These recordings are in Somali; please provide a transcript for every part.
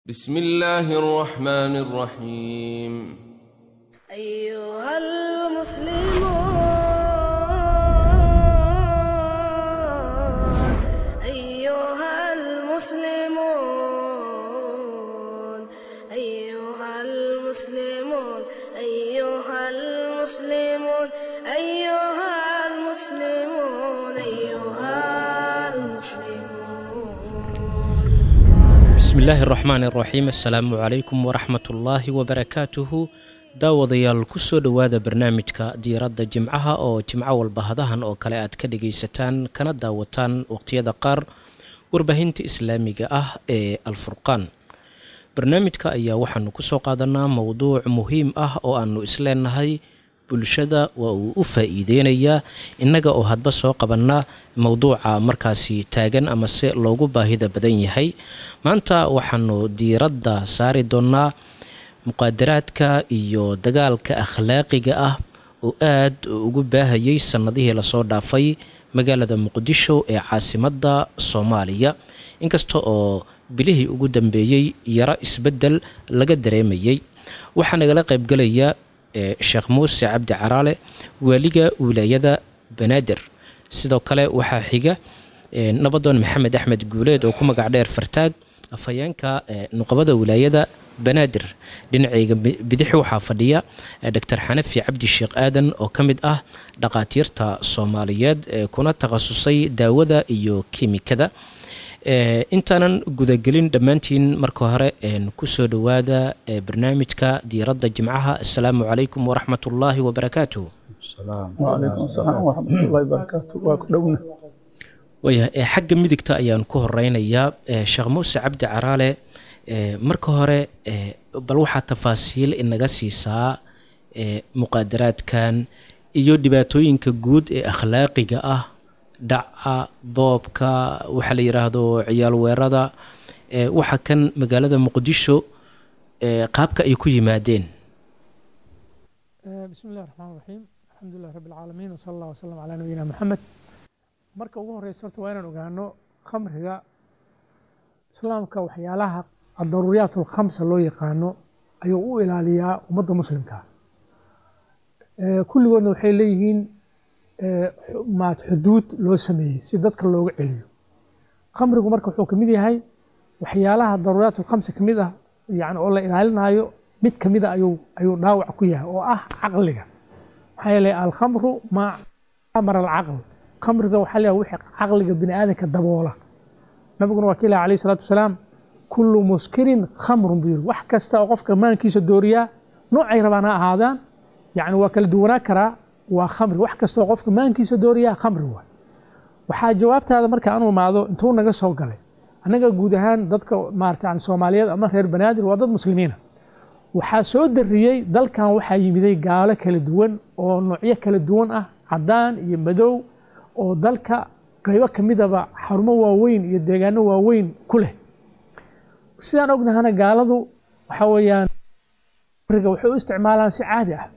بسم الله الرحمن الرحيم أيها المسلمون أيها المسلمون أيها المسلمون أيها المسلمون أيها المسلمون أيها المسلمون bismi illaahi araxmaan iraxiim assalaamu calaykum waraxmatullaahi wabarakaatuhu daawadayaal ku soo dhowaada barnaamijka diiradda jimcaha oo jimco walba hadahan oo kale aad ka dhagaysataan kana daawataan waqhtiyada qaar warbaahinta islaamiga ah ee alfurqaan barnaamijka ayaa waxaanu ku soo qaadanaa mowduuc muhiim ah oo aanu isleenahay bulshada waa uu u faa-iideynayaa innaga oo hadba soo qabannaa mowduuca markaasi taagan ama se loogu baahida badan yahay maanta waxaanu diiradda saari doonnaa muqaadaraadka iyo dagaalka akhlaaqiga ah oo aad ugu baahayay sannadihii lasoo dhaafay magaalada muqdisho ee caasimadda soomaaliya inkasta oo bilihii ugu dambeeyey yaro isbeddel laga dareemayay waxaa nagala qaybgelaya sheekh muuse cabdi caraale waaliga wilaayada banaadir sidoo kale waxaa xiga nabadoon maxamed axmed guuleed oo ku magac dheer fartaag afhayeenka nuqabada wilaayada banaadir dhinacayga bidixi waxaa fadhiya doctor xanafi cabdi sheekh aadan oo ka mid ah dhaqaatiirta soomaaliyeed kuna takhasusay daawada iyo kiimikada intaanan gudagelin dhammaantiin marka hore kusoo dhowaada barnaamijka diiradda jimcaha assalaamu calaykum waraxmat ullaahi wabarakaatuh wcalaykum asalaam waraxmatullahi barakaatu waa ku dhowna waaya xagga midigta ayaan ku horeynayaa sheekh muuse cabdi caraale marka hore bal waxaa tafaasiil inaga siisaa muqaadaraadkan iyo dhibaatooyinka guud ee akhlaaqiga ah dhaca boobka waxaa la yidhaahdo ciyaal weerada waxa kan magaalada muqdisho qaabka ay ku yimaadeen bismi illahi raxmaan raxiim alxamdulilah rabbi alcaalamiin wsala allah wasalam calaa nabiyina maxamed marka ugu horeysa horta waa inaan ogaano khamriga islaamka waxyaalaha adaruuriyaat alkhamsa loo yaqaano ayuu u ilaaliyaa ummadda muslimka kulligoodna waxay leeyihiin maad xuduud loo sameeyey si dadka looga celiyo khamrigu marka wuxuu kamid yahay waxyaalaha daruuriyaat alkhamsa kamid ah yani oo la ilaalinaayo mid kamida ayuu ayuu dhaawac ku yahay oo ah caqliga maxaa yeelay alkhamru maa amara alcaql khamriga waxaa leeyahay wixii caqliga bini aadamka daboola nabiguna waa ka ilaha alayhi salaatu wasalaam kullu muskirin khamrun buu yiri wax kasta oo qofka maankiisa dooriyaa noocay rabaan ha ahaadaan yani waa kala duwanaa karaa waa khamri wax kastoo qofka maankiisa dooriyaa khamri waay waxaa jawaabtaada marka anu imaado intuu naga soo galay annaga guud ahaan dadka maarata yani soomaaliyeed ama reer banaadir waa dad muslimiina waxaa soo dariyey dalkan waxaa yimiday gaalo kala duwan oo noocyo kala duwan ah caddaan iyo madow oo dalka qaybo ka midaba xarumo waaweyn iyo deegaano waaweyn ku leh sidaan ognahana gaaladu waxaa weeyaan khamriga waxay u isticmaalaan si caadi ah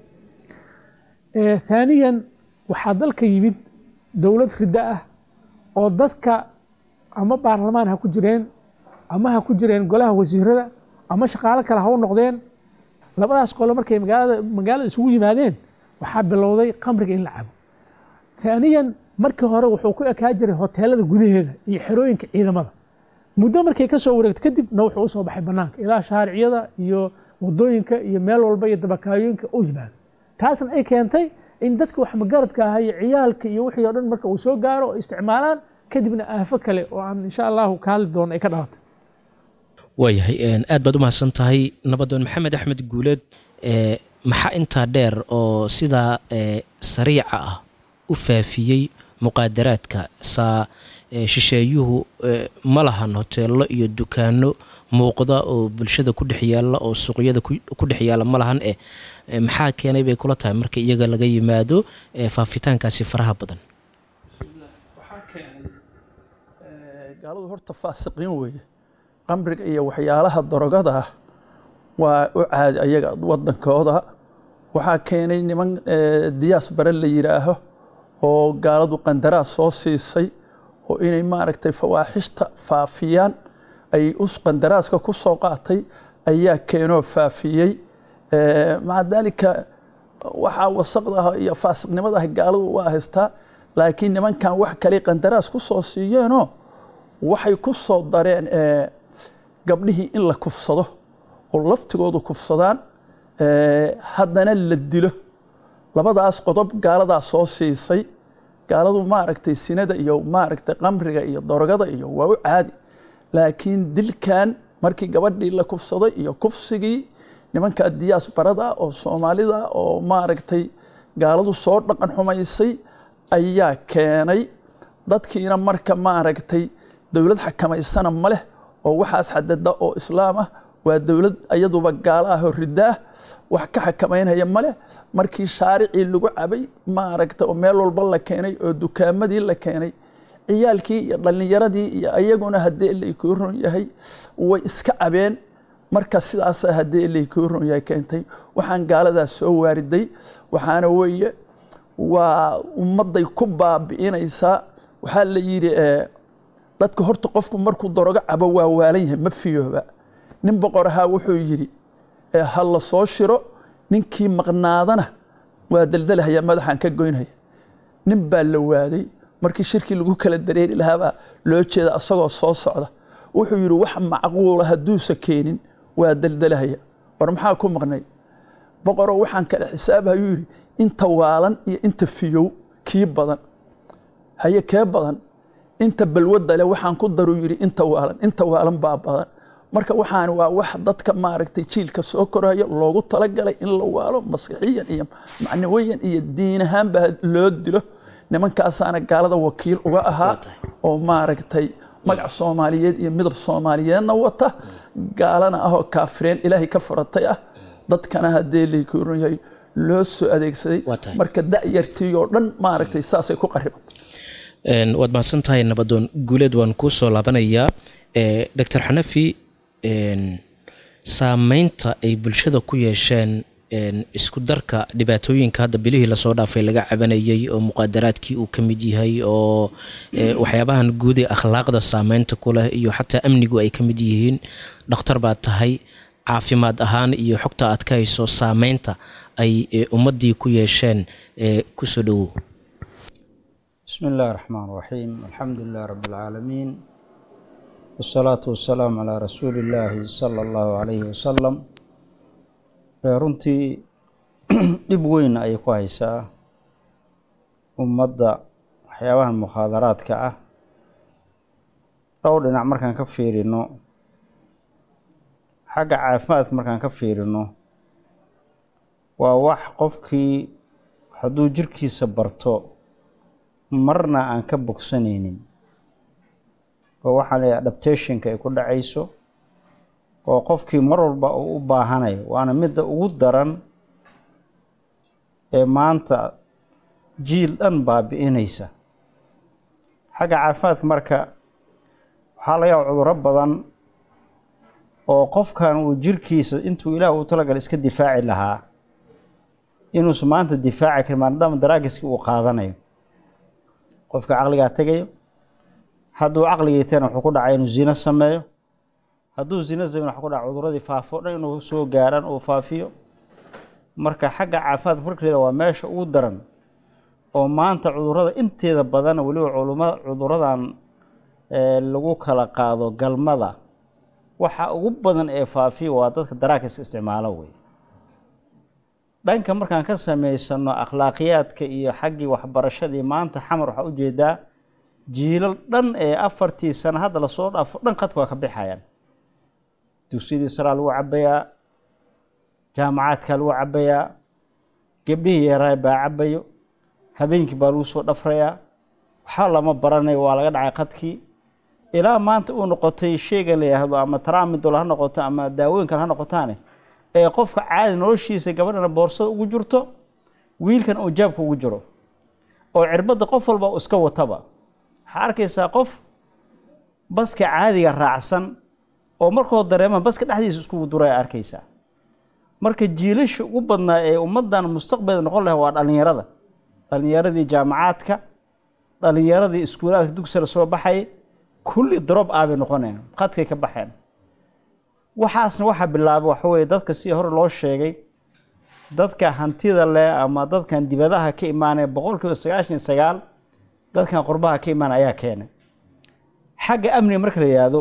haaniyan waxaa dalka yimid dowlad riddo ah oo dadka ama baarlamaan ha ku jireen ama ha ku jireen golaha wasiirada ama shaqaalo kale ha u noqdeen labadaas qolo markay magaalada magaalada isugu yimaadeen waxaa bilowday khamriga in la cabo haaniyan markii hore wuxuu ku ekaa jiray hoteelada gudaheeda iyo xerooyinka ciidamada muddo markay ka soo wareegto kadibna wuxuu usoo baxay banaanka ilaa shaariciyada iyo wadooyinka iyo meel walba iyo dabakaayooyinka u yimaado taasna ay keentay in dadka wax magaradka aha iyo ciyaalka iyo wixii oo dhan marka uu soo gaaro oo isticmaalaan kadibna aafo kale oo aan insha allahu ka hadli doono ay ka dhalatay waayahay aad baad u mahadsan tahay nabadoon maxamed axmed guuleed maxaa intaa dheer oo sidaa sariica ah u faafiyey muqaadaraadka saa shisheeyuhu ma lahan hoteello iyo dukaano muuqda oo bulshada ku dhex yaalla oo suuqyada ku dhex yaalla ma lahan eh maxaa keenay bay kula tahay marka iyaga laga yimaado faafitaankaasi faraha badan waxaa keenay gaaladu horta faasiqiin weeye qamriga iyo waxyaalaha darogada ah waa u caadi ayaga wadankooda waxaa keenay niman diyaas bare la yidhaaho oo gaaladu qandaraas soo siisay oo inay maaragtay fawaaxishta faafiyaan ay us qandaraaska ku soo qaatay ayaa keenoo faafiyey Eh, maca daalika waxaa wasaqda ah iyo faasiqnimada ah gaaladu waa haystaa laakiin nimankan wax kale qandaraas ku soo siiyeenoo waxay ku soo dareen eh, gabdhihii in la kufsado oo laftigoodu kufsadaan eh, haddana la dilo labadaas qodob gaaladaa soo siisay gaaladu maaragtay sinada iyo maaragtay qamriga iyo dorogada iyo waa u caadi laakiin dilkan markii gabadhii la kufsaday iyo kufsigii nimanka diyaas barada oo soomaalida oo maaragtay gaaladu soo dhaqan xumaysay ayaa keenay dadkiina marka maaragtay dowlad xakamaysana ma leh oo waxaas xadada oo islaam ah waa dowlad iyaduba gaalo ah oo ridda ah wax ka xakamaynaya ma leh markii shaaricii lagu cabay maaragta oo meel walba la keenay oo dukaamadii la keenay ciyaalkii iyo dhallinyaradii iyo ayaguna haddii laykuu ron yahay way iska cabeen marka sidaasa haddii laykuu ron yahay keentay waxaan gaaladaas soo waariday waxaana weeye waa ummadday ku baabi'inaysaa waxaa la yidhi eh, dadka horta qofku markuu dorogo cabo waa waalan yahay ma fiyooba nin boqor ahaa wuxuu yidhi eh, ha la soo shiro ninkii maqnaadana waa daldalahaya madaxaan ka goynhaya nin baa la waaday markii shirkii lagu kala dareeri lahaabaa loo jeeda asagoo soo socda wuxuu yidhi wax macquula hadduusa keenin waa daldalahaya war maxaa ku maqnay boqoroo waxaan kala xisaabhayuu yidhi inta waalan iyo inta fiyow kii badan haye kee badan inta balwadda leh waxaan ku daru yidhi inta waalan inta waalan baa badan marka waxaan waa wax dadka maaragtay jiilka soo koraya loogu talagalay in la waalo maskixiyan iyo macnawiyan iyo diin ahaanba loo dilo nimankaasaana gaalada wakiil uga ahaa oo maaragtay magac soomaaliyeed iyo midab soomaaliyeedna wata gaalana ah oo kaafireen ilaahay ka furatay ah dadkana haddee laykuuran yahay loo soo adeegsaday Waa tahay. marka da'yartii oo dhan maaragtay saasay ku qariban Een, waad mahadsan tahay nabadoon guuleed waan kuu soo laabanayaa Eh, dr xanafi een, saameynta ay bulshada ku yeesheen een, isku darka dhibaatooyinka hadda bilihii lasoo dhaafay laga cabanayay oo muqaadaraadkii uu ka mid yahay oo eh, waxyaabahan guud ee akhlaaqda saameynta ku leh iyo xataa amnigu ay ka mid yihiin dhakhtar baad tahay caafimaad ahaan iyo xogta aad ka hayso saameynta ay eh, ummaddii ku yeesheen eh, kusoo dhowow بسم الله الرحمن الرحيم الحمد لله رب العالمين والصلاة والسلام على رسول الله صلى الله عليه وسلم Ee, runtii dhib weyn ayay ku haysaa ummadda waxyaabahan mukhaadaraadka ah dhowr dhinac markaan ka fiirino xagga caafimaadka markaan ka fiirino waa wax qofkii hadduu jirkiisa barto marna aan ka bogsanaynin oo waxaa la yidhaha adaptationka ay ku dhacayso oo qofkii mar walba uu u baahanayo waana midda ugu daran ee maanta jiil dhan baabi'inaysa xagga caafimaadka marka waxaa laga yaaba cudurro badan oo qofkan uu jirkiisa intuu ilaah uu talagalay iska difaaci lahaa inuusan maanta difaaci karin maadaama daraagiskii uu qaadanayo qofka caqligaa tegayo hadduu caqligiitana wuxuu ku dhacay inuu zino sameeyo hadduu zino sameyn waxaa ku dhaca cuduradii faafo dhan inuu soo gaaran uu faafiyo marka xagga caafimaadka markeeda waa meesha ugu daran oo maanta cudurada inteeda badan weliba culuma cuduradan ee lagu kala qaado galmada waxa ugu badan ee faafiya waa dadka daraakiska isticmaalo wey dhanka markaan ka samaysano akhlaaqiyaadka iyo xaggii waxbarashadii maanta xamar waxaa ujeedaa jiilal dhan ee afartii sano hadda lasoo dhaafo dhan qadka waa ka bixayaan dugsiyadii saraa lagu cabayaa jaamacaadkaa lagu cabayaa gebdhihii yaraa baa cabayo habeenkii baa lagu soo dhafrayaa waxaa lama baranayo waa laga dhacay qadkii ilaa maanta uu noqotay sheygan la yidhaahdo ama taraamidol ha noqoto ama daawooyin kale ha noqotaane ee qofka caadi noloshiisa gabadhana boorsada ugu jirto wiilkan uu jaabka ugu jiro oo cirbadda qof walba uu iska wataba waxaa arkaysaa qof baska caadiga raacsan oo markoo dareema baska dhexdiisa iskugu duraya arkaysaa marka jiilasha ugu badnaa ee ummaddan mustaqbalda noqon laha waa dhallinyarada dhallinyaradii jaamacaadka dhallinyaradii iskuulaadka dugsara soo baxay kulli drop ah bay noqonayaan qadkay ka baxeen waxaasna waxaa bilaabay waxa weeye dadka sidii hore loo sheegay dadka hantida leh ama dadkan dibadaha ka imaanaya boqolkiiba sagaashan iyo sagaal dadkan qurbaha ka imaanaya ayaa keenay xagga amniga marka la yihahdo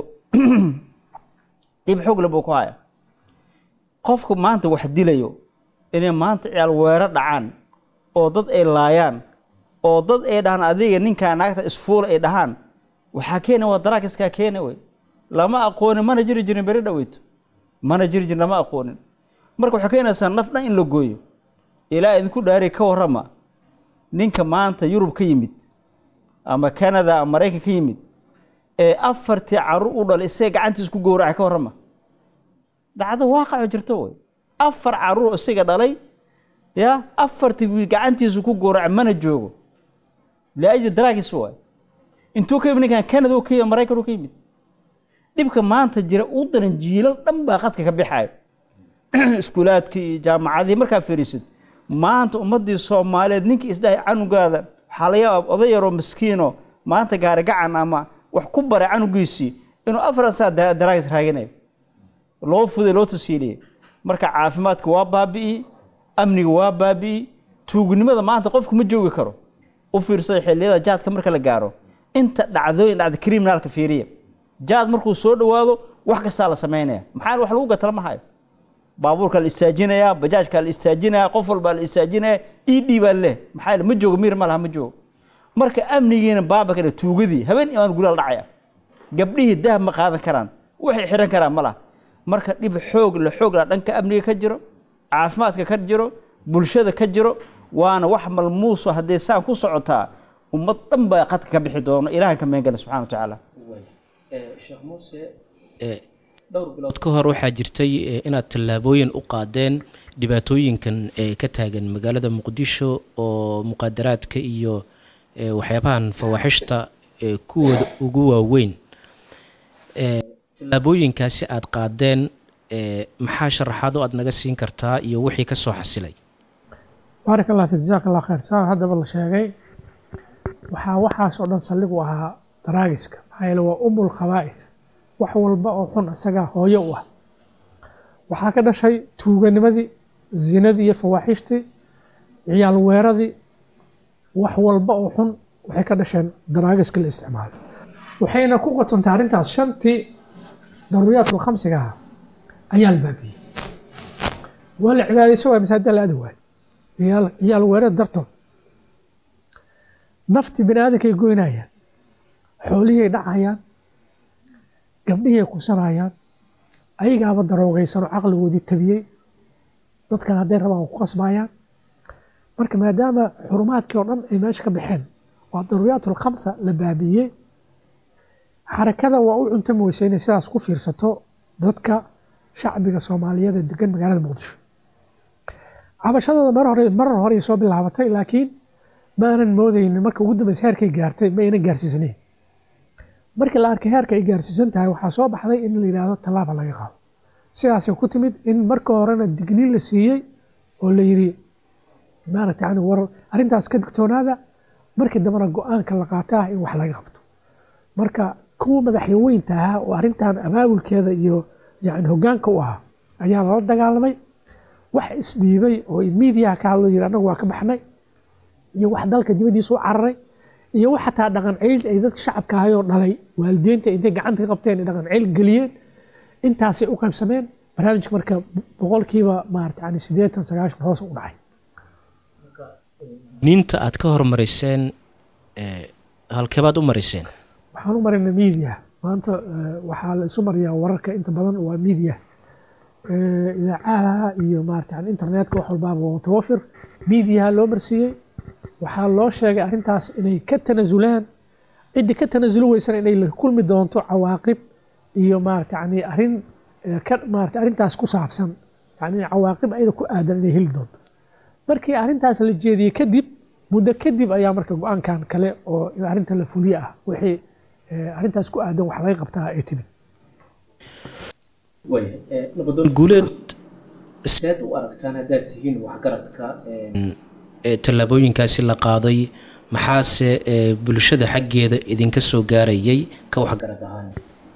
dhib xoogle buu ku haya qofku maanta wax dilayo inay maanta ciyaal weero dhacaan oo dad ay laayaan oo dad ay dhahaan adiga ninkaa naagta isfuula ay dhahaan waxaa keena waa daraakiskaa keena wey lama aqoonin mana jiri jirin beri dhaweyto mana jiri jirin lama aqoonin marka waxay keenaysaa naf dhan in la gooyo ilaa idinku dhaari ka warrama ninka maanta yurub ka yimid ama canada ama maraykan ka yimid ee afartii carruur u dhalay isaga gacantiis ku gowracay ka warrama dhacdo waaqaco jirto wey afar carruur isaga dhalay ya afartii wiil gacantiisu ku gowracay mana joogo liajli daraagis waay intuu ka yimid ninkan canada u ka yimid maraykan u ka yimid dhibka maanta jira u daran jiilal dhan baa qadka ka bixayo iskuulaadkii iyo jaamacadihii markaa fariisid maanta ummadii soomaaliyeed ninkii isdhahay canugaada waxaa laga yaaba oday yaroo miskiino maanta gaari gacan ama wax ku baray canugiisii inuu afar saa daraagis raaginayo loo fuday loo tasiiliyey marka caafimaadka waa baabi'i amniga waa baabi'i tuugnimada maanta qofku ma joogi karo u fiirsada xilliyada jaadka marka la gaaro inta dhacdooyin dhacda criminalka fiiriya jaad markuu soo dhowaado wax kastaa la samaynaya maxaa wax lagu gatala ma hayo baabuurka la istaajinaya bajaajka la istaajinaya qof walbaa la istaajinaya ed baa leh maxaa ma joogo miir ma laha ma joogo marka amnigiina baaba ka tuugadii habeen imaan gulaal dhacaya gabdhihii dahab ma qaadan karaan waxay xiran karaan ma laha marka dhib xoog la xoog la dhanka amniga ka jiro caafimaadka ka jiro bulshada ka jiro waana wax malmuuso haddee saan ku socotaa ummad dhan baa qadka ka bixi doono ilahan ka meengala subxana wa tacaala sheekh muuse dhowr bilood ka hor waxaa jirtay inaad tallaabooyin u qaadeen dhibaatooyinkan ee ka taagan magaalada muqdisho oo muqaadaraadka iyo waxyaabahan fawaaxishta kuwooda ugu waaweyn tallaabooyinkaasi aad qaadeen maxaa sharaxaad oo aad naga siin kartaa iyo wixii ka soo xasilay baarak allah fik jazaak allah khayr saa haddaba la sheegay waxaa waxaas oo dhan saldhig u ahaa daraagiska maxaa yeele waa umul khabaa'is wax walba oo xun isagaa hooyo u ah waxaa ka dhashay tuuganimadii zinadii iyo fawaaxishtii ciyaal weeradii wax walba oo xun waxay ka dhasheen daraagiska la isticmaalo waxayna ku qotontay arrintaas shantii daruuriyaadka khamsiga ah ayaa la baabiyey waa la cibaadayso waay masaajida la aadi waayo ciyaal ciyaal weerad dartood naftii bini aadankay goynayaan xoolihii ay dhacayaan gabdhihii ay kusanayaan ayagaaba daroogaysanoo caqligoodii tabiyey dadkan hadday rabaan ku qasbayaan marka maadaama xurumaadkii oo dhan ay meesha ka baxeen waa daruuriyaatul khamsa la baabiyey xarakada waa u cuntami weysa inay sidaas ku fiirsato dadka shacbiga soomaaliyeed ee degan magaalada muqdisho cabashadooda mar hore marar horey soo bilaabatay laakiin ma aanan moodaynin marka ugu dambeysa heerkay gaartay ma aynan gaarsiisanayn markii la arkay heerka ay gaarsiisan tahay waxaa soo baxday in la yidhaahdo tallaaba laga qaado sidaasay ku timid in marka horena digniin la siiyey oo la yidhi maaragta yani war arrintaas ka digtoonaada markii dambena go-aanka la qaata ah in wax laga qabto marka kuwa madaxyaweynta ahaa oo arrintan abaabulkeeda iyo yani hoggaanka u ahaa ayaa lala dagaalamay wax isdhiibay oo miidiyaha ka hadlo yidhi annagu waa ka baxnay iyo wax dalka dibaddiisa u cararay iyo wax xataa dhaqan ceyl ay dadka shacabka ahayoo dhalay waalidiinta intay gacanta ka qabteen ay dhaqan ceyl geliyeen intaasay u qaybsameen barnaamijka marka boqolkiiba maarata yani siddeetan sagaashan hoos u dhacay niinta aad ka hormariseen halkeebaad u mariseen waxaan u maraynaa miidiya maanta waxaa la isu mariyaa wararka inta badan waa miidiya idaacadaha iyo maarata yani internetka wax walbaaba waa mutawafir miidiyaha loo marsiiyey waxaa loo sheegay arrintaas inay ka tanasulaan ciddii ka tanasuli weysana inay la kulmi doonto cawaaqib iyo maarata yani arrin ka maarata arrintaas ku saabsan yani cawaaqib ayada ku aadan inay heli doonto markii arrintaas la jeediyey kadib muddo kadib ayaa marka go-aankan kale oo in arrinta la fuliye ah wixii arrintaas ku aadan wax laga qabtaa ay timid guuleed seed u aragtaan haddaad tihiin waxgaradka tallaabooyinkaasi la qaaday maxaase ee, bulshada xaggeeda idinka soo gaarayay ka waxgarad ahaan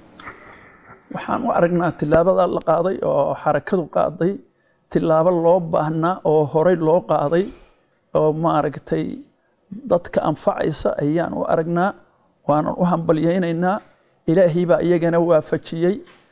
waxaan u aragnaa tillaabada la qaaday oo xarakadu qaaday tillaabo loo baahnaa oo horey loo qaaday oo maaragtay dadka anfacaysa ayaan u aragnaa waanan u hambalyaynaynaa ilaahay baa iyagana waafajiyey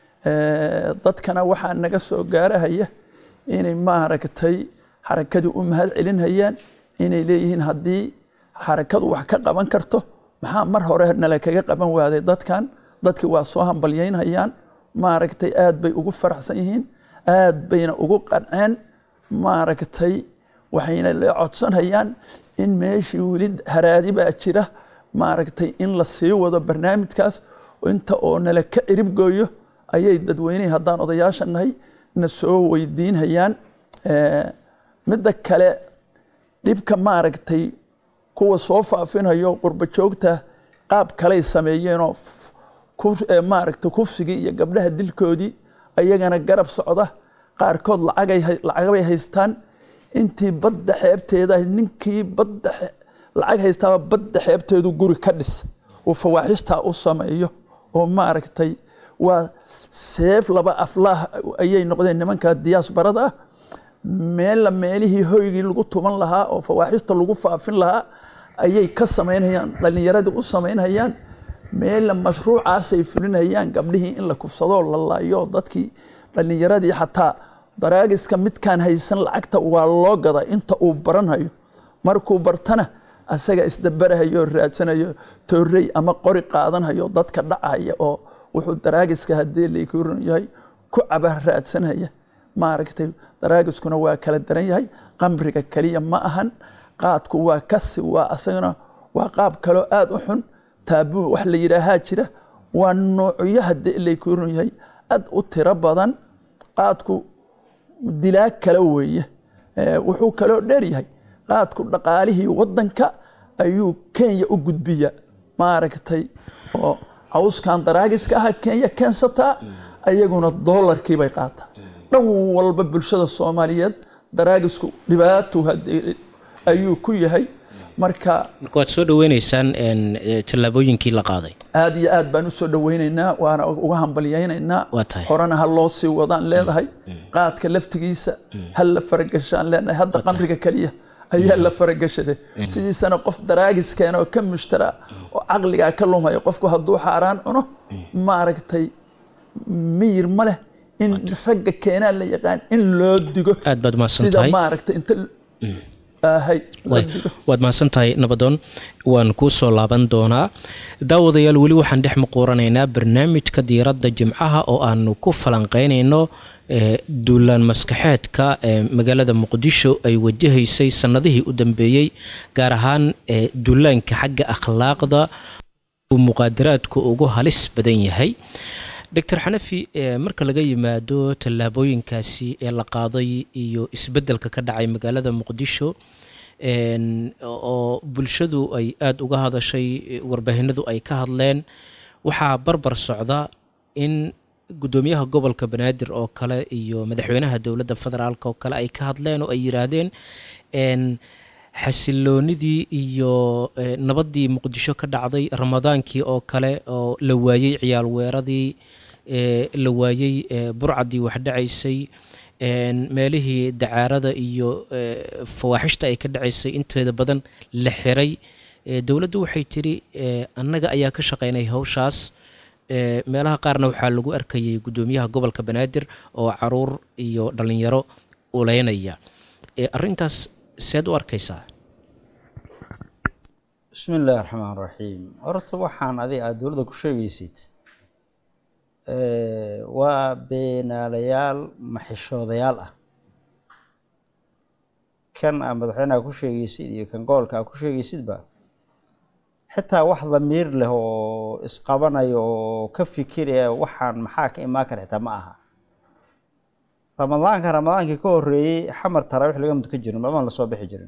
Eh, dadkana waxaa naga soo gaarahaya inay maaragtay xarakadii u mahad celinayaan inay leeyihiin haddii xarakadu wax ka qaban karto maxaa mar hore nala kaga qaban waaday dadkan dadkii waa soo hambalyaynayaan maaragtay aad bay ugu faraxsan yihiin aad bayna ugu qanceen maaragtay waxayna la codsanayaan in meeshii weli haraadi baa jira maaragtay in la sii wado barnaamijkaas inta oo nala ka cirib gooyo ayay dadweynehi haddaan odayaasha nahay na soo weydiinhayaan Eh, midda kale dhibka maaragtay kuwa soo faafinayo qurba joogta qaab kaley sameeyeenoo f- kuf- eh, maaragtay kufsigii iyo gabdhaha dilkoodii ayagana garab socda qaarkood lacagay hay- lacagabay haystaan intii badda xeebteeda ahayd, ninkii badda xe- lacag haystaaba badda xeebteedu guri ka dhis uu fawaaxishtaa u sameeyo oo maaragtay waa seef laba aflaah ayay noqdeen nimanka diyaasbarada ah meella meelihii hoygii lagu tuman lahaa oo fawaaxista lagu faafin lahaa ayay ka samaynayaan dhallinyaradii u samaynayaan meella mashruucaasay fulinayaan gabdhihii in la kufsadoo la laayo dadkii dhallinyaradii xataa daraagiska midkaan haysan lacagta waa loo gadaa inta uu baranayo markuu bartana asaga isdabarahayo oo raadsanayo toorey ama qori qaadanhayo dadka dhacaya oo wuxuu daraagiska haddii lakuran yahay ku caba raadsanaya maaragtay daraagiskuna waa kala daran yahay qamriga keliya ma ahan qaadku waa kasi waa asagana waa qaab kaloo aada u xun taabuu wax la yidhaahaa jira waa noocyo haddii lakuran yahay aad u tiro badan qaadku dilaa kale weeye Eh, wuxuu kaloo dheer yahay qaadku dhaqaalihii wadanka ayuu kenya u gudbiya maaragtay oo cawskan daraagiska aha kenya keensataa ayaguna doolarkii bay qaataa dhan walba bulshada soomaaliyeed daraagisku dhibaato haddii ayuu ku yahay marka marka waad soo dhaweyneysaan een, ee, tallaabooyinkii la qaaday aad iyo aad baan usoo dhaweynaynaa waana uga hambalyaynaynaa Waa tahay. horena ha loo sii wadaan leedahay qaadka laftigiisa ha la faragashaan leenahay hadda qamriga keliya ayaa la faragashaday sidiisana qof daraagiskeena oo ka mushtara oo caqligaa ka lumaya qofku hadduu xaaraan cuno maaragtay miyir ma leh in ragga keenaa la yaqaan in loo digo aad baad mahadsan sida tahay maaragtay inta ahay loo Waay, digo waad mahadsan tahay nabadoon waan kuu soo laaban doonaa daawadayaal weli waxaan dhex muquuranaynaa barnaamijka diiradda jimcaha oo aanu ku falanqeynayno ee, duulaan maskaxeedka ee magaalada muqdisho ay wajahaysay sannadihii u dambeeyey gaar ahaan ee, duulaanka xagga akhlaaqda uu muqaadaraadku ugu halis badan yahay doctor xanafi ee, marka laga yimaado tallaabooyinkaasi ee la qaaday iyo isbeddelka ka dhacay magaalada muqdisho een, oo bulshadu ay aada uga hadashay warbaahinadu ay ka hadleen waxaa barbar socda in guddoomiyaha gobolka banaadir oo kale iyo madaxweynaha dowladda federaalk oo kale ay ka hadleen oo ay yiraahdeen een, xasiloonidii iyo eh, nabaddii muqdisho ka dhacday ramadaankii oo kale oo la waayey ciyaal weeradii eh, la waayey eh, burcadii wax dhacaysay een, meelihii dacaarada iyo eh, fawaaxishta ay ka dhacaysay inteeda badan la xiray Eh, dowladdu waxay tiri eh, annaga ayaa ka shaqaynay hawshaas Eh, meelaha qaarna waxaa lagu arkayay guddoomiyaha gobolka banaadir oo caruur iyo dhallinyaro uleynaya Eh, arrintaas seed u arkaysaa bismi illaahi raxmaan raxiim horta waxaan adiga aada dowladda ku sheegaysid eh, waa beenaalayaal maxishoodayaal ah kan aa madaxweynaha ku sheegaysid iyo kan gobolka aa ku sheegaysidba xitaa wax damiir leh oo isqabanaya oo ka fikiraya waxaan maxaa ka imaan kara xitaa ma aha ramadaanka ramadaankii ka horeeyey xamar taraawix laga mudka jirin mamaan lasoo bixi jirin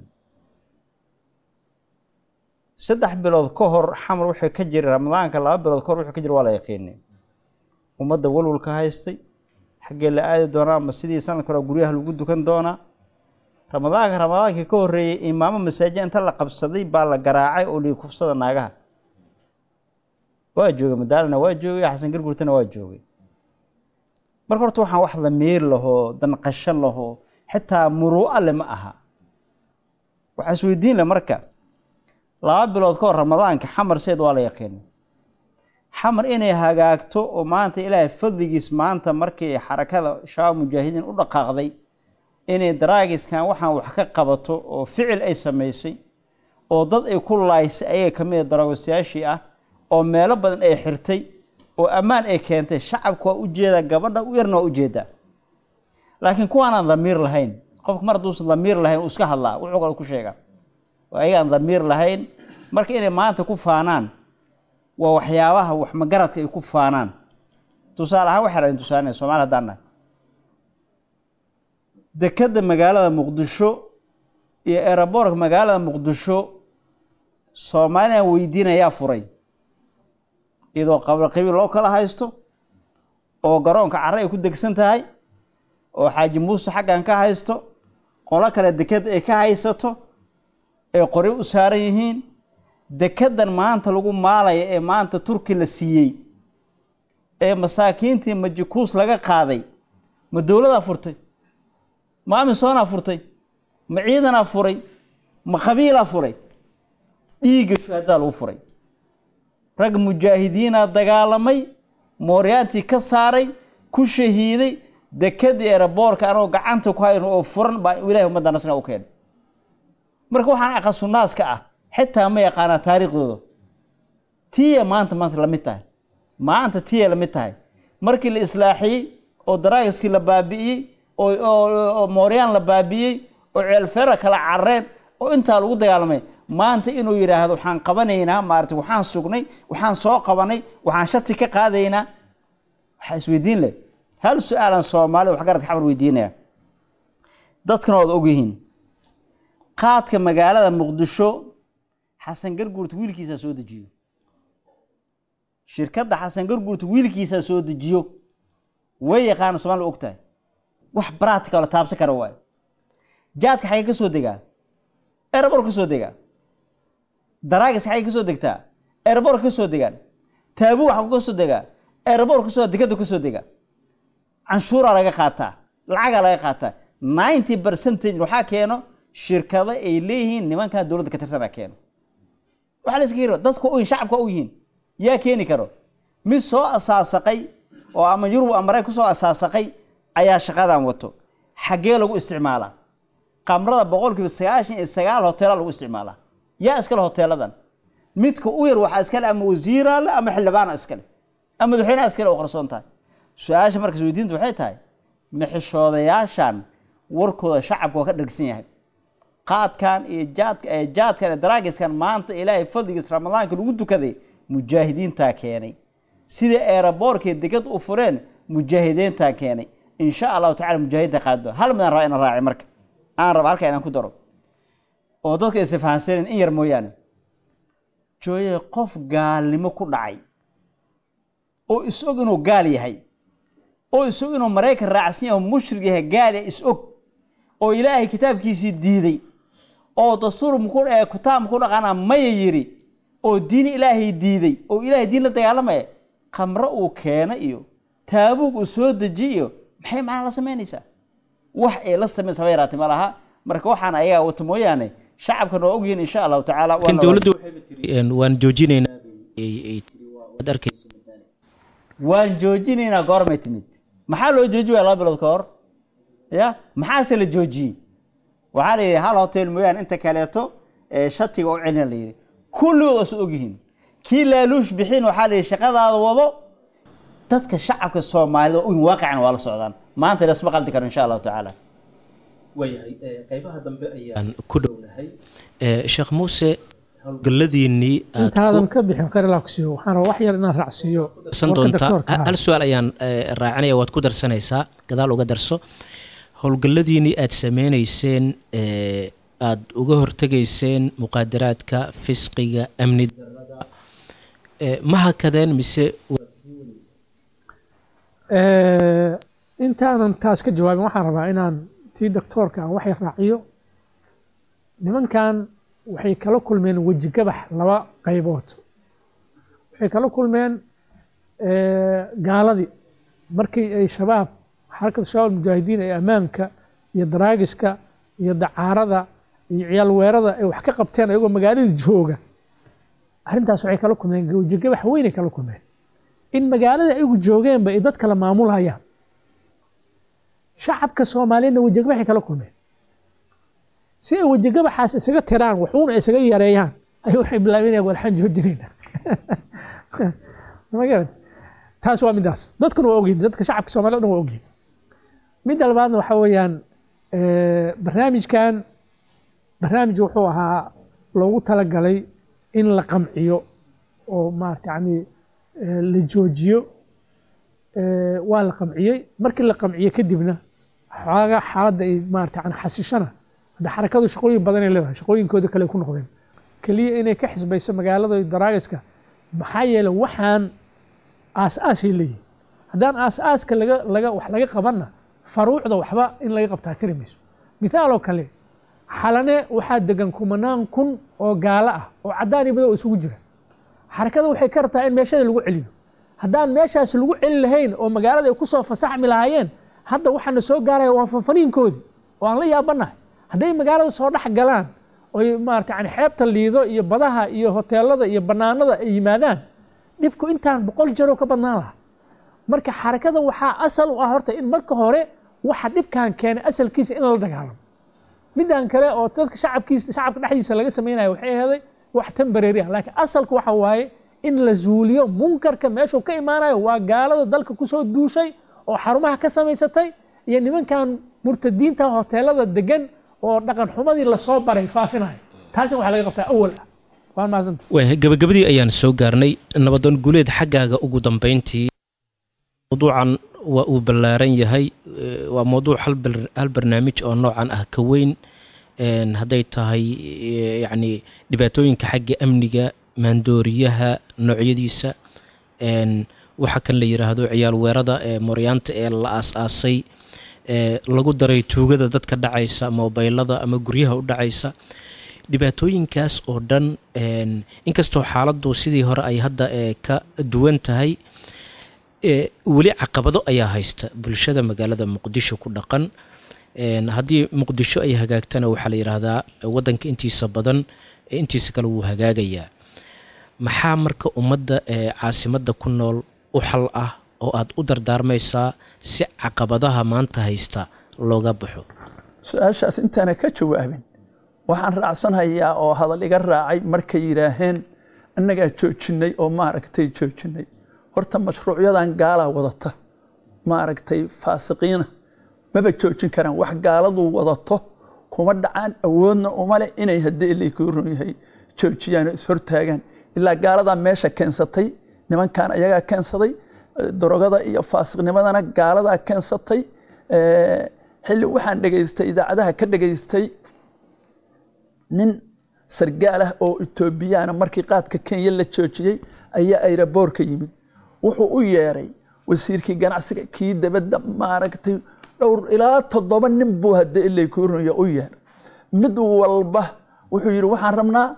saddex bilood ka hor xamar wuxuu ka jiray ramadaanka laba bilood ka hor wuxuu ka jiray waa la yaqiinay ummadda walwalka haystay xaggee la aadi doonaa ma sidii sanadka hore guryaha lagu dukan doonaa ramadaanka ramadaankii ka horreeyey imaamo masaajid inta la qabsaday baa la garaacay oo lii kufsada naagaha waa joogay madaalana waa joogay xasan gargurtana waa joogay marka horta waxaan wax damiir lahoo danqasho lahoo xitaa muruu'a le ma aha waxaa isweydiin le marka laba bilood ka hor ramadaanka xamar seed waa la yaqiinay xamar inay hagaagto oo maanta ilaahay fadligiis maanta markii xarakada shabaab mujaahidiin u dhaqaaqday inay daraagiskan waxaan wax ka qabato oo ficil ay samaysay oo dad ay ku laaysay ayaga ka mid a daraagistayaashii ah oo meelo badan ay xirtay oo ammaan ay keentay shacabka waa ujeedaa gabadha u yarna waa ujeedaa laakiin kuwaanaan damiir lahayn qofka mar hadduusan damiir lahayn uu iska hadlaa wuxuu kale ku sheegaa oo ayagaan damiir lahayn marka inay maanta ku faanaan waa waxyaabaha wax magaradka ay ku faanaan tusaale ahaan waxaa laydin tusaanaya soomali haddaan nahay dekadda magaalada muqdisho iyo eeraboorka magaalada muqdisho soomaalina weydiinayaa furay iyadoo qabla qabiil loo kala haysto oo garoonka carre ay ku degsan tahay oo xaaji muuse xaggan ka haysto qolo kale dekadda ay ka haysato ay qori u saaran yihiin dekeddan maanta lagu maalaya ee maanta turki la siiyey ee masaakiintii majikuus laga qaaday ma dowladaa furtay ma amisoonaa furtay ma ciidanaa furay ma qabiilaa furay dhiigga shuhadaa lagu furay rag mujaahidiinaa dagaalamay mooryaantii ka saaray ku shahiiday dekedii eeraboorka anoo gacanta ku hayno oo furan baa ilahay ummadda nasna u keenay marka waxaan aqasunnaaska ah xitaa ma yaqaanaa taariikhdooda tiya maanta maanta lamid tahay maanta tiya lamid tahay markii la islaaxiyey oo daraagiskii la baabi'iyey oo mooryaan la baabi'iyey oo ceelfeera kala carreen oo intaa lagu dagaalamay maanta inuu yidhaahdo waxaan qabanaynaa maarata waxaan sugnay waxaan soo qabanay waxaan shati ka qaadaynaa waxaa isweydiin leh hal su-aalan soomaali waxgaradka xamar weydiinaya dadkana waad ogyihiin qaadka magaalada muqdisho xasan garguurta wiilkiisaa soo dejiyo shirkadda xasan garguurta wiilkiisaa soo dejiyo way yaqaana somalia og tahay wax bractical la taabsan kara waayo jaadka xagee ka soo degaa erebor ka soo degaa daraagis xagee ka soo degtaa erebor ka soo degaan taabu xagu ka soo degaa erebor ka soo dekada ka soo degaa canshuuraa laga qaataa lacagaa laga qaataa ninety percentage waxaa keeno shirkado ay leeyihiin nimankan dowladda ka tirsanaa keeno waxaa la iska yiri dadku u shacabka u yihiin yaa keeni karo mid soo asaasaqay oo ama yurub ama maraykan kusoo asaasaqay ayaa shaqadan wato xaggee lagu isticmaalaa qamrada boqolkiiba sagaashan iyo sagaal hoteela lagu isticmaalaa yaa iskale hoteeladan midka u yar waxaa iskale ama wasiiraale ama xildhibaana iskale ama madaxweynaha iskale oo qarsoon tahay su-aasha markas weydiinta waxay tahay maxishoodayaashan warkooda shacabka waa ka dhargsan yahay qaadkan iyo jaadka ee jaadkan ee daraagiskan maanta ilaahay fadligiis ramadaanka lagu dukaday mujaahidiintaa keenay sida eeraboorkay degad u fureen mujaahidiintaa keenay insha allahu tacala mujaahidda qaado hal midaan rabaa inaan raaci marka aan raba halka inaan ku daro oo dadka aysa fahansanen in yar mooyaane jooye qof gaalnimo ku dhacay oo is-og inuu gaal yahay oo is-og inuu maraykan raacsan yahay oo mushrig yahay gaal is-og oo ilaahay kitaabkiisii diiday oo dastuur muku kitaab muku dhaqana maya yiri oo diin ilaahay diiday oo ilaahay diin la dagaalamaya khamro uu keena iyo taabuug uu soo dejiy iyo maxay macnaa la samaynaysaa wax ay la samaynaysa haba yaraatay ma laha marka waxaan ayagaa wato mooyaane shacabkan waa ogyihiin insha allahu tacaala laakiin dowladdu waxayba tiri waan joojinaynaa ay tiri waad arkaysa waan joojinaynaa goormay timid maxaa loo jooji waya laba bilood ka hor ya maxaase la joojiyey waxaa la yidhi hal hotel mooyaane inta kaleeto ee shatiga u celina la yidhi kulligood waa soo ogyihiin kii laaluush bixin waxaa la yidhi shaqadaada wado dadka shacabka soomaalida in waaqicana waa la socdaan maanta lasma qaldi karo insha allahu tacaala waayahay qaybaha dambe ayaan ku dhownahay sheekh muuse howlgalladiinnii aad intaadan ka bixin khayr waxaan rabaa wax yar inaan raacsiiyo darsan doontaa hal su-aal ayaan raacinaya waad ku darsanaysaa gadaal uga darso howlgalladiinnii aad sameynayseen aada uga hortegayseen muqaadaraadka fisqiga amni darada ma hakadeen mise intaanan taas ka jawaabin waxaan rabaa inaan tii doctoorka aan wax yar raaciyo nimankan waxay kala kulmeen weji gabax laba qaybood waxay kala kulmeen gaaladii markii ay shabaab xarakada shabaab mujaahidiin ee ammaanka iyo daraagiska iyo dacaarada iyo ciyaal weerada ay wax ka qabteen ayagoo magaalada jooga arrintaas waxay kala kulmeen weji gabax weynay kala kulmeen in magaalada ayagu joogeenba ay dad kala maamulhayaan shacabka soomaaliyeedna wejigabaxay kala kulmeen si ay wejigabaxaas isaga tiraan waxuuna isaga yareeyaan ay waxay bilaabeen walxaan joojinayna magarad taas waa midaas dadkuna waa ogyihin dadka shacabka soomaliya o dhan waa ogyihin midda labaadna waxaa weeyaan barnaamijkan barnaamij wuxuu ahaa loogu talagalay in la qamciyo oo maarata yani la joojiyo waa la qamciyey markii la qamciyo kadibna xoogaa xaaladda ay maarata yani xasishana hadda xarakadu shaqooyin badanay leedahay shaqooyinkooda kale ku noqdeen keliya inay ka xisbayso magaalada daraagiska maxaa yeelay waxaan aas-aasay leeyihin haddaan aas-aaska laga laga wax laga qabanna faruucda waxba in laga qabtaa tiri mayso mithaaloo kale xalane waxaa degan kumanaan kun oo gaalo ah oo caddaan iyo madow isugu jira xarakada waxay ka rabtaa in meeshada lagu celiyo haddaan meeshaas lagu celi lahayn oo magaalada ay ku soo fasaxmi lahaayeen hadda waxaana soo gaaraya waa fanfaniinkoodii oo aan la yaabanahay hadday magaalada soo dhex galaan oy maarata yani xeebta liido iyo badaha iyo hoteelada iyo banaanada ay yimaadaan dhibku intaan boqol jaroo ka badnaan lahaa marka xarakada waxaa asal u ah horta in marka hore waxa dhibkan keenay asalkiisa in la dagaalamo midaan kale oo dadka shacabkiisa shacabka dhexdiisa laga samaynayo waxay aheeday wax tembarary ah laakiin asalku waxa waaye in la zuuliyo munkarka meeshuu ka imaanayo waa gaalada dalka kusoo duushay oo xarumaha ka samaysatay iyo nimankan murtadiinta hoteelada degan oo dhaqan xumadii lasoo baray faafinayo taasina waxaa laga qabtaa awal ah waan mahadsanta waaya gabagabadii ayaan soo gaarnay nabadoon guuleed xaggaaga ugu dambayntii mawduucan waa uu ballaaran yahay waa mawduuc hal barnaamij oo noocan ah ka weyn hadday tahay yacni dhibaatooyinka xagga amniga maandooriyaha noocyadiisa waxa kan la yidhaahdo ciyaal weerada ee mooryaanta ee la aas-aasay lagu daray tuugada dadka dhacaysa mobaylada ama guryaha u dhacaysa dhibaatooyinkaas oo dhan inkastoo xaaladdu sidii hore ay hadda ka duwan tahay weli caqabado ayaa haysta bulshada magaalada muqdisho ku dhaqan haddii muqdisho ay hagaagtana waxaa la yidhaahdaa waddanka intiisa badan intiisa kale wuu hagaagayaa maxaa marka ummadda caasimadda ku nool u xal ah oo aad u dardaarmaysaa si caqabadaha maanta haysta looga baxo su-aashaas intaana ka jawaabin waxaan raacsanayaa oo hadal iga raacay markay yidhaaheen annagaa joojinay oo maaragtay joojinay horta mashruucyadan gaalaa wadata maaragtay faasiqiina maba joojin karaan wax gaaladu wadato kuma dhacaan awoodna uma leh inay haddii ilaykuu run yahay joojiyaan oo ishortaagaan ilaa gaaladaa meesha keensatay nimankan ayagaa keensaday darogada iyo faasiqnimadana gaaladaa keensatay xilli waxaan dhegaystay idaacadaha ka dhegaystay nin sargaal ah oo etoobiyaana markii qaadka kenya la joojiyey ayaa ayraboorka yimid wuxuu u yeeray wasiirkii ganacsiga kii dabadda maaragtay dhowr ilaa toddoba nin buu haddii ilaykuu runya u yeeray mid walba wuxuu yidhi waxaan rabnaa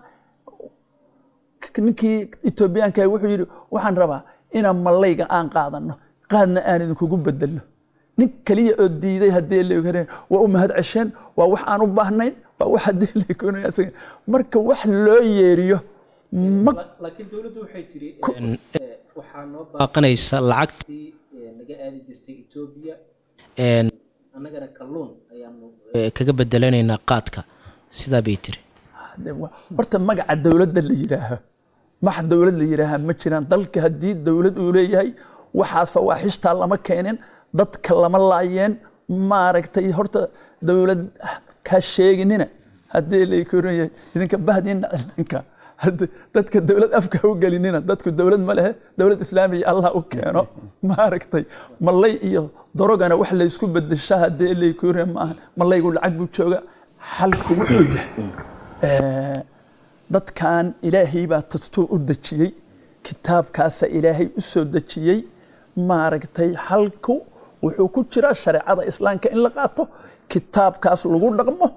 ninkii etoobiyaanka wuxuu yidhi waxaan rabaa inaan mallayga aan qaadano qaadna aan idinkugu bedelno nin keliya oo diiday haddii la waa u mahad cesheen waa wax aan u baahnayn waa wax haddii la marka wax loo yeeriyo laakiin dowladdu waxay tiri waxaa noo baaqanaysa lacagtii naga aadi jirtay etoobiya annagana kalluun ayaanu kaga bedelanaynaa qaadka sidaa bay tiri horta magaca dowladda la yidhaaho max dowlad la yidhaaha ma jiraan dalka haddii dowlad uu leeyahay waxaas fawaaxishtaa lama keenin dadka lama laayeen maaragtay horta dowlad ka sheeginina haddii layahay idinka bahdiina cilanka dadka dowlad afka u gelinina dadku dowlad ma lehe dowlad islaamiya allah u keeno maaragtay mallay iyo darogana wax laysku bedesha haddii laykure maaha mallaygu lacag buu jooga xalku wuxuu yahay dadkan ilaahay baa dastuur u dejiyey kitaabkaasa ilaahay u soo dejiyey maaragtay xalku wuxuu ku jiraa shareecada islaamka in la qaato kitaabkaas lagu dhaqmo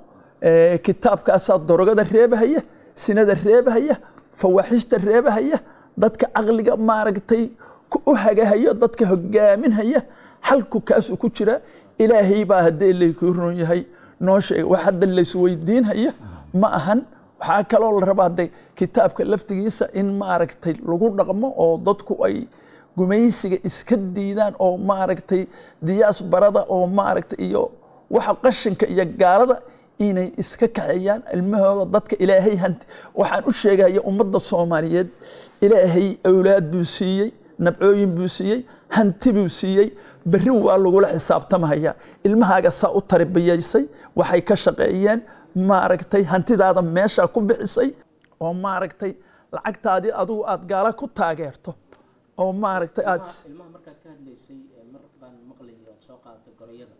Eh, kitaabkaasaa darogada reebahaya sinada reebahaya fawaaxishta reebahaya dadka caqliga maaragtay ku- u hagahayo dadka hogaaminhaya xalku kaasuu ku jira ilaahay baa haddee laykuu ron yahay noo sheega wax hadda laysweydiinhaya ma ahan waxaa kaloo la rabaa de kitaabka laftigiisa in maaragtay lagu dhaqmo oo dadku ay gumaysiga iska diidaan oo maaragtay diyaas barada oo maaragtay iyo waxa qashinka iyo gaalada inay iska kaxeeyaan ilmahooda dadka ilaahay hanti waxaan u sheegaya ummadda soomaaliyeed ilaahay awlaad buu siiyey nabcooyin buu siiyey hanti buu siiyey berri waa lagula xisaabtamaya ilmahaaga saa u tarbiyaysay waxay ka shaqeeyeen maaragtay hantidaada meeshaa ku bixisay oo maaragtay lacagtaadii adigu aad gaala ku taageerto oo maaragtay aad ilmaha markaad ka hadlaysay mar baan maqlayay ood soo qaadatay gorayada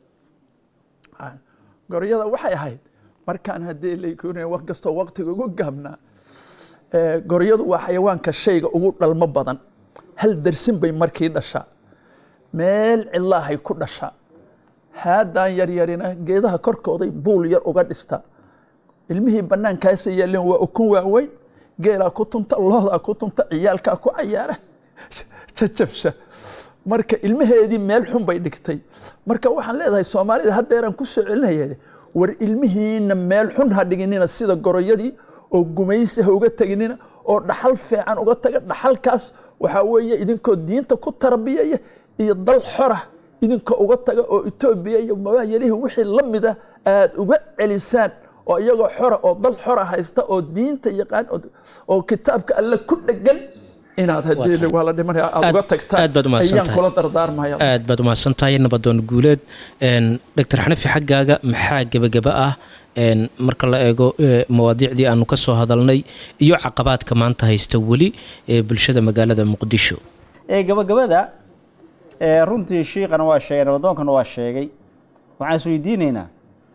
goryada waxay ahayd markaan haddii laykuna wax kastoo waqtiga ugu gaabnaa ee, goryadu waa xayawaanka shayga ugu dhalmo badan hal darsin bay markii dhashaa meel cidlaahay ku dhashaa haadaan yaryarina geedaha korkooday buul yar uga dhistaa ilmihii bannaankaasa yaaleen waa ukun waaweyn geelaa ku tunta loodaa ku tunta ciyaalkaa ku cayaara jajabsha marka ilmaheedii meel xun bay dhigtay marka waxaan leedahay soomaalida haddeeraan ku soo celinaya war ilmihiina meel xun ha dhiginina sida goroyadii oo gumaysi ha uga teginina oo dhaxal fiican uga taga dhaxalkaas waxaa weeye idinkoo diinta ku tarbiyaya iyo dal xora idinka uga taga oo etoobiya iyo mabaayalihii wixii la mida aad uga celisaan oo iyagoo xora oo dal xora haysta oo diinta yaqaan oo- oo kitaabka alle ku dhegan inaad haddii waa la dhimanaya aad uga tagtaan aad baad umahadsan ayaan tahay. kula dardaarmaya aad baad umahadsan tahay nabadoon guuleed Een, dr xanafi xaggaaga maxaa gebageba ah een, marka la eego ee, mawaadiicdii aanu ka soo hadalnay iyo caqabaadka maanta haysta weli ee bulshada magaalada muqdisho ee gabagabada ee runtii shiiqana waa sheegay nabadoonkana waa sheegay waxaan is weydiinaynaa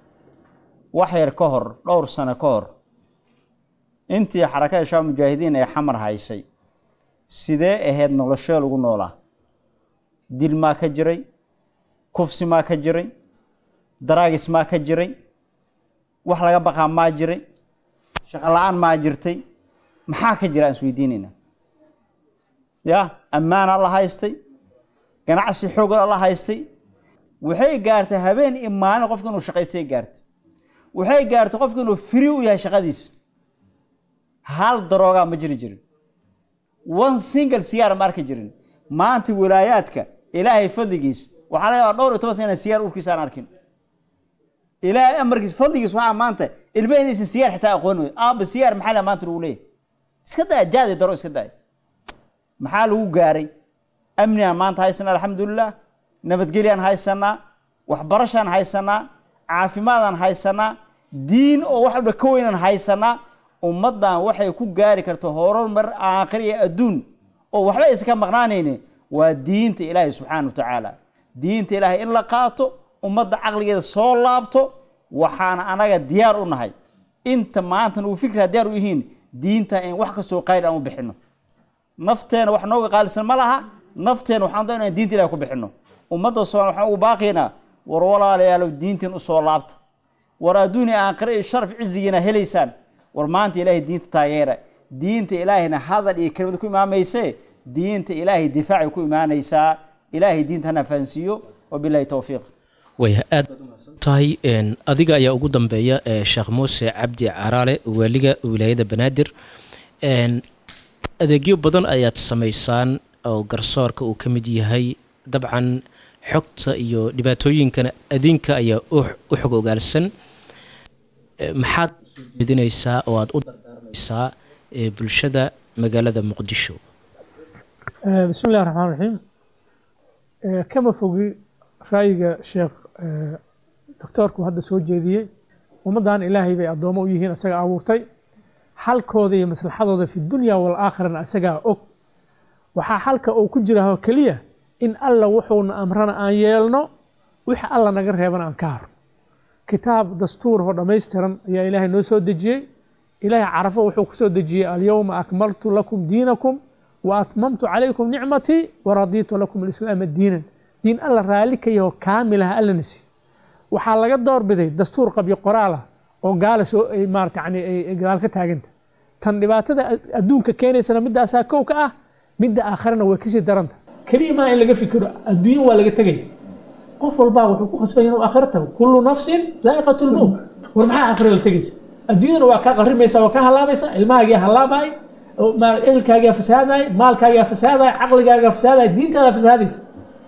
wax yar ka hor dhowr sano ka hor intii xarakada shaab mujaahidiin ee xamar haysay sidee ahayd noloshee lagu noolaa dil maa ka jiray kufsi maa ka jiray daraagis maa ka jiray wax laga baqaa maa jiray shaqo la-aan maa jirtay maxaa ka jira aan is weydiinaynaa ya ammaana la haystay ganacsi xooga la haystay waxay gaartay habeen iyo maalin qofka inuu shaqaystay gaartay waxay gaartay qofka inuu firi u yahay shaqadiisa hal daroogaa ma jiri jirin one single siyaar ma arki jirin maanta wilaayaadka ilaahay fadligiis waxaa laga yaabaa dhowr iyo toban sana inaan siyaar urkiisa aan arkin ilaahay amarkiis fadligiis waxaa maanta ilma inaysan siyaar xitaa aqoon wey aaba siyaar maxaa la maanta lagu leeyahay iska daa jaadi daro iska daay maxaa lagu gaaray amnigaan maanta haysanaa alxamdulilah nabadgelyaan haysanaa waxbarashaan haysanaa caafimaadaan haysanaa diin oo wax walba ka weynaan haysanaa ummaddan waxay ku gaari karto horumar aakhir iyo adduun oo waxba aysan ka maqnaanayni waa diinta ilaahay subxaana wa tacaala diinta ilaahay in la qaato ummadda caqligeeda soo laabto waxaana anaga diyaar u nahay inta maanta nugu fikraa diyaar u yihiin diinta in wax kastoo qayr aan u bixino nafteena wax nooga qaalisan ma laha nafteena waxaan doonaa inaan diinta ilahay ku bixino ummadda soomaal waxaan ugu baaqiynaa war walaalayaalow diintiin usoo laabta war adduuni aakhire iyo sharaf cizigiina helaysaan war maanta ilaahay diinta taageera diinta ilaahayna hadal iyo kelimad ku imaamayse diinta ilaahay difaacay ku imaanaysaa ilaahay diinta hana fahansiiyo wabilahi towfiiq waya aad baad umahadsan tahay Een, adiga ayaa ugu dambeeya ee sheekh muuse cabdi caraale waaliga wilaayada banaadir Een, adeegyo badan ayaad samaysaan oo garsoorka uu ka mid yahay dabcan xogta iyo dhibaatooyinkana adinka ayaa u u xog ogaalsan Ee, maxaad usoo jeedinaysaa oo aad u dardaarmaysaa ee bulshada magaalada muqdisho آه، بسم الله الرحمن الرحيم آه، كما فوقي رأيك شيخ آه، دكتوركو هذا سو جيدية ومدان إلهي بي أدوما ويهين أساقا أبورتي حالكوذا iyo maslaxadooda fi dunya wal-aakhirana asagaa og waxaa xalka uu ku jira keliya in alla wuxuuna amrana aan yeelno wixii alla naga reebana aan ka harno kitaab dastuur oo dhammaystiran ayaa ilaahay noo soo dejiyey ilaahay carafo wuxuu ku soo dejiyey alyawma akmaltu lakum diinakum wa atmamtu calaykum nicmatii waradiitu lakum alislaama diinan diin alla raalli ka yaho kaamilaha allana siiyo waxaa laga doorbiday dastuur qabyo qoraal ah oo gaala soo ay maarata yani ay ay gadaal ka taaganta tan dhibaatada ad- adduunka keenaysana midaasaa kow ka ah midda aakharana way kasii daranta keliya maa in laga fikiro adduunyo waa laga tegaya qof walbaa wuxuu ku khasbaya inuu aakhiro tago kullu nafsin daa'iqatu lmowt war maxaa aakhiro la tegaysa adduunyadana waa kaa qarimaysa waa kaa halaabaysa ilmahaagiyaa halaabay ehelkaagiyaa fasahaday maalkaagiyaa fasahaday caqligaagaa fasahaday diintaadaa fasahaadaysa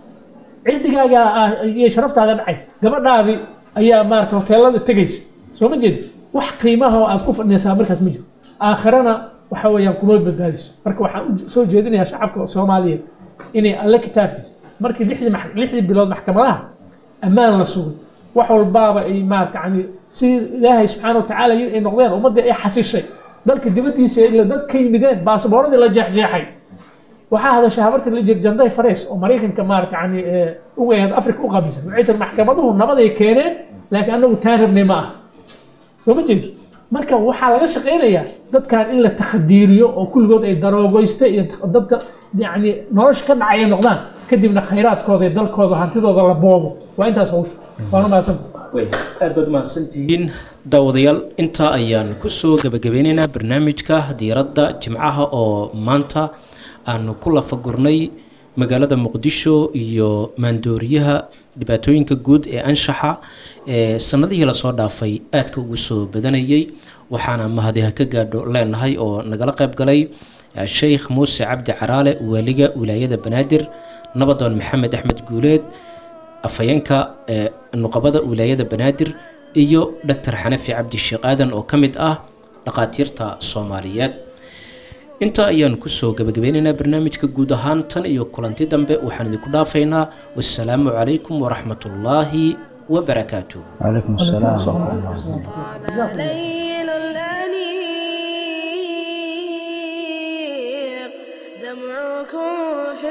cirdigaaga iyo sharaftaada dhacaysa gabadhaadii ayaa maarata hoteelada tegaysa soo ma jeedi wax qiimaha oo aad ku fadhinaysaa markaas ma jiro aakhirana waxa weeyaan kuma badbaadiso marka waxaan u soo jeedinayaa shacabka soomaaliyeed inay alle kitaabkiisa markii lixdii max- lixdii bilood maxkamadaha ammaan la sugay wax walbaaba ay maarata yani si ilaahay subxaana watacaala yiri ay noqdeen ummaddii ay xasishay dalka dibaddiisa ila dad ka yimideen baasabooradii la jeexjeexay waxaa hadashay habartii la jir janday farees oo maraykanka maarata yani uga ahayd afrika u qaabilsan waxay tiri maxkamaduhu nabaday keeneen laakiin anagu taan rabnay ma aha soo ma jeedi marka waxaa laga shaqaynayaa dadkan in la takhadiiriyo oo kulligood ay daroogoysta iyo dadka yani nolosha ka dhacay ay noqdaan kadibna khayraadkooda iyo dalkooda hantidooda la boobo waa intaas hawshu waana mahadsanta aad baad mahadsantihiin daawadayaal intaa ayaan kusoo gebagabeynaynaa barnaamijka diiradda jimcaha oo maanta aanu ku lafagurnay magaalada muqdisho iyo maandooriyaha dhibaatooyinka guud ee anshaxa ee sanadihii lasoo dhaafay aadka ugu soo badanayay waxaana mahadiha ka gaadho leenahay oo nagala qayb galay sheikh muuse cabdi caraale waaliga wilaayada banaadir nabadoon maxamed axmed guuleed afhayeenka ee nuqabada wilaayada banaadir iyo doctor xanafi cabdi sheekh aadan oo ka mid ah dhaqaatiirta soomaaliyeed intaa ayaan kusoo gabagabeynaynaa barnaamijka guud ahaan tan iyo kulanti dambe waxaan idinku dhaafaynaa wassalaamu calaykum waraxmatullaahi wabarakaatuh calaykum asalaam waraxmatullah ليل الأنيق دمعكم في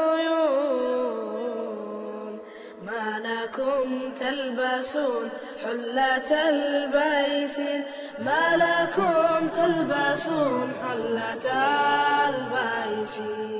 العيون ما لكم تلبسون حلة البيسين ما لكم تلبسون حلة البيسين